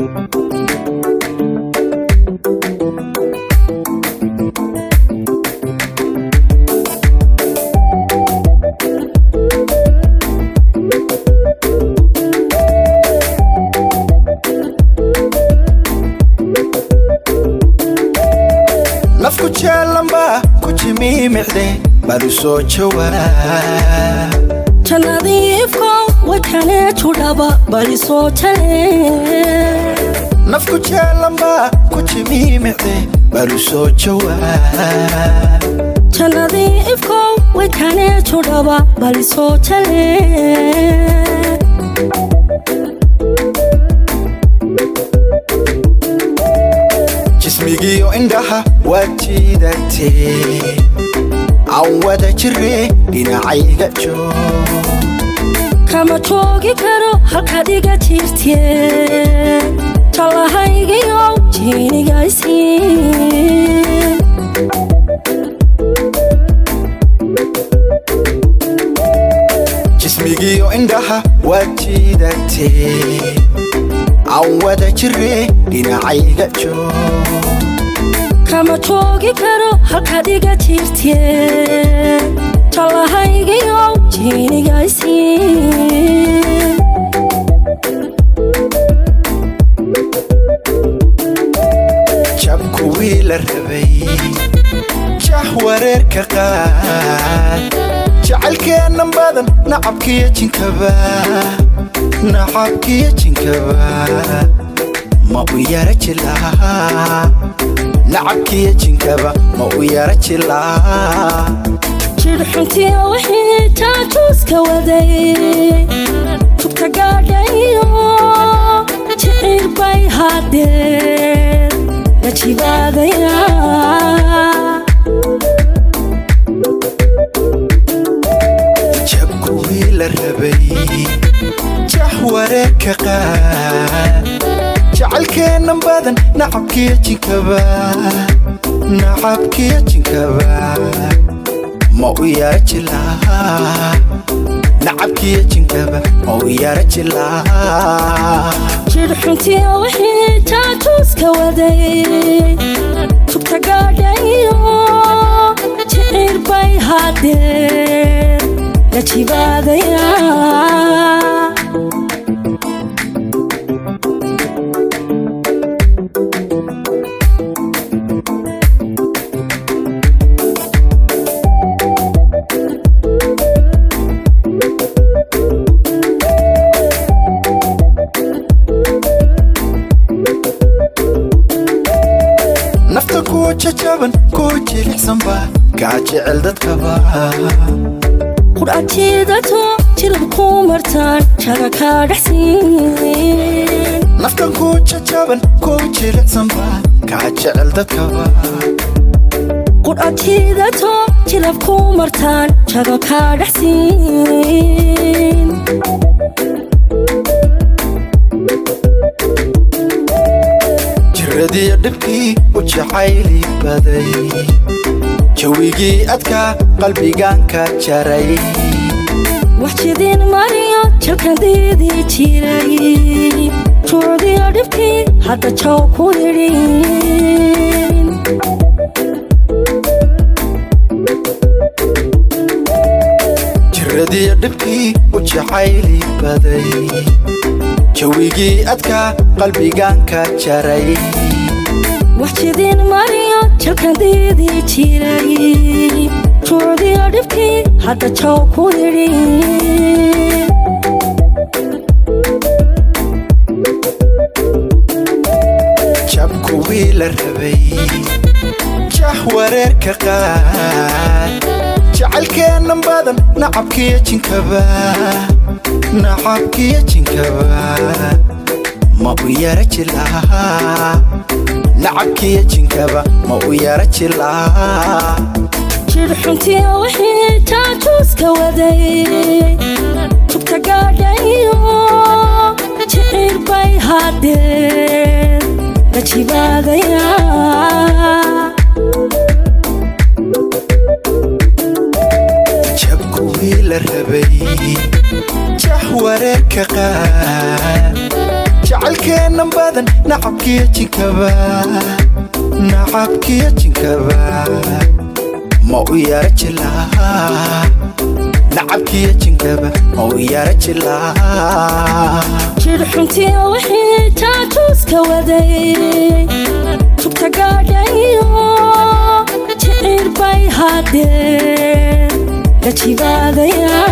nafku jeelanba ku jimiimicde bal u soo jawaab jannadiifko wajhaneeju dhaba bali soo jale nafku jeelanba ku jimiimicde bal u soo jawaab jannadiifko wajhaneeju dhaba bali soo jale jismigiyo indhaha waad jiidatee aan wada jire dhinacayga joog kama joogi karo halkaad iga jirtee jallahaygiyow jiinigaysiin jismigiyo indhaha waad jiidatee aan wada jire dhinacayga joog kama joogi karo halkaad iga jirtee jallahaygiyow jiinigaysiin jabkuwii la rabay jah wareerka qaad jacaylkeennan badan nacabkiyo jinkaba nacabkiyo jinkaba ma u yara jilaa nacabkiyo jinkaba ma u yara jilaa jidhxuntiyo wixii jaajuuska waday tugta gaadhayo jiciir bay haddeen la jibaadaya jabkuwii la rabay jah wareerka qaad jacaylkeennan badan nacabkiyo jinkaba nacabkiyo jinkaba ma u yara jilaa nacabkiyo jinkaba ma u yara jilaa jidhxuntiyo wixii jaajuuska waday tugta gaadhayo jiciir bay haddeen la jibaadaya nafta kuwa jajaban kuwa jilicsanba kaa jecel dadkaba qudhajiidato jilab ku martaan jaga kaa dhexsiin naftan kuwa jajaban kuwa jilicsanba kaa jecel dadkaba qudhajiidato jilab ku martaan jaga kaa dhexsiin jiradiyo dhibkii u jacayli baday jawigii adkaa qalbigaan ka jaray wax jidin mariyo jalkan diidii jiray juucdiyo dhibkii hadda jaw ku yidhin jiradiyo dhibkii u jacayli baday jawigii adkaa qalbigaan ka jaray wax jidin mariyo jalkan diidii jiray juucdiyo dhibkii hadda jaw ku yidhin jabkuwii la rabay jah wareerka qaad jacaylkeennan badan nacabkiyo jinkaba nacabkiyo jinkaba ma u yara jilaa nacabkiyo jinkaba ma u yara jilaa jidhxuntiyo wixii jaajuuska waday tugta gaadhayo jiciir bay haddeen la jibaadaya jabkuwii la rabay jah wareerka qaad jacaylkeennan badan nacabkiyo jinkaba nacabkiyo jinkaba ma u yara jilaa nacabkiyo jinkaba ma u yara jilaa jir xuntiya wixii taatuuska waday tugta gaadhayo jiciir bay haddeen la jibaadaya